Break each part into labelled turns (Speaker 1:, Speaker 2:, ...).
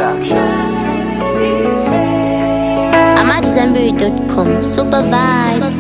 Speaker 1: I'm at Zenberry.com. Super vibes.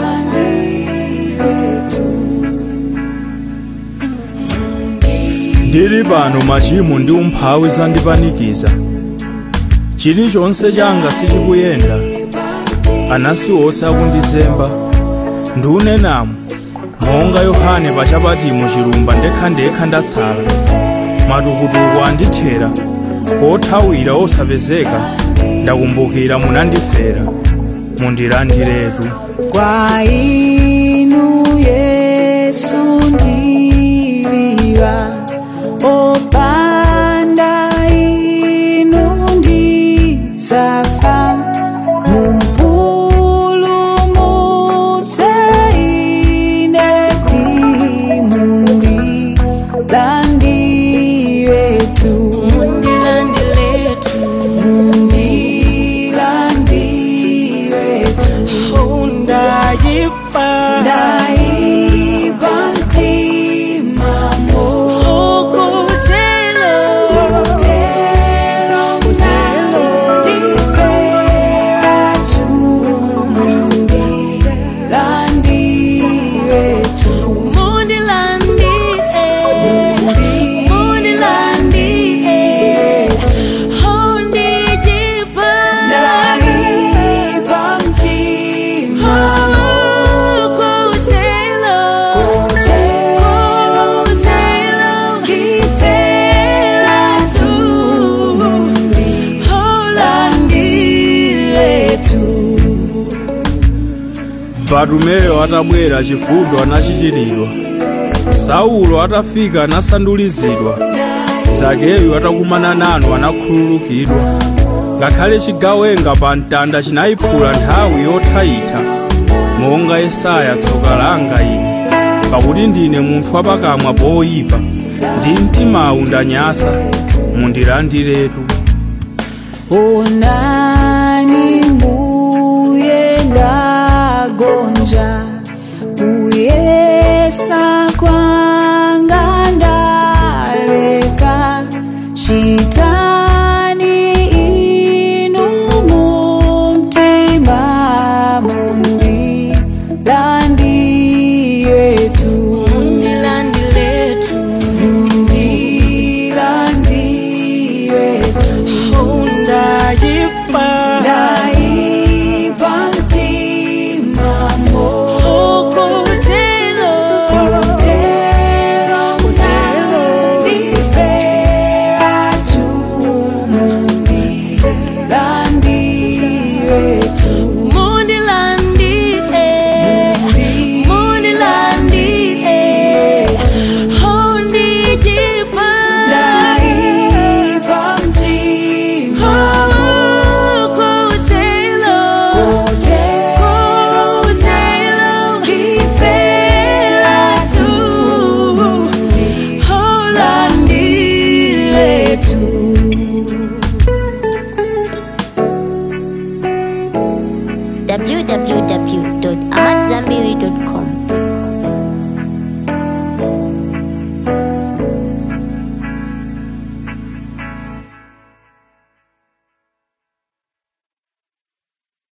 Speaker 2: ndili pano machimo ndi umphawi zandipanikiza chilichonse changa sichikuyenda anasi onse akundizemba ndiunenamo monga yohane pachapatimo chilumba ndekhandekha ndatsala matukutuku andithera kothawira osapezeka ndakumbukira munandifera mundilandiretu
Speaker 3: Kwa inu Yesu ndiliva opanda inu ndidzafa mupulumutse ine mundilandiretu mundilandiretu
Speaker 4: ndayipa
Speaker 3: ndaipa mtima
Speaker 4: ukutelo
Speaker 3: Utelo ndifera tumundilandiretu
Speaker 4: mundilandie mundilandie undijipa
Speaker 3: ndaipa mtima
Speaker 4: ukutelo
Speaker 3: Utelo ndifera tumundilandiretu
Speaker 2: batumeyo atabwera chifundo anachichiridwa saulo atafika anasandulizidwa zakeyu atakumana nanu anakhululukidwa ngakhale chigawenga pa mtanda chinayiphula nthawi yothayitha monga yesaya tsoka langa ine pakuti ndine munthu wapakamwa poyipa ndi mtimawu ndanyasa mundilandiretu
Speaker 3: onani mbuye ndagonja kuyesa kwanga ndaleka chitani inu mumtima mundilandiretu
Speaker 4: mundilandiletu
Speaker 3: mundilandiretu
Speaker 4: undayipa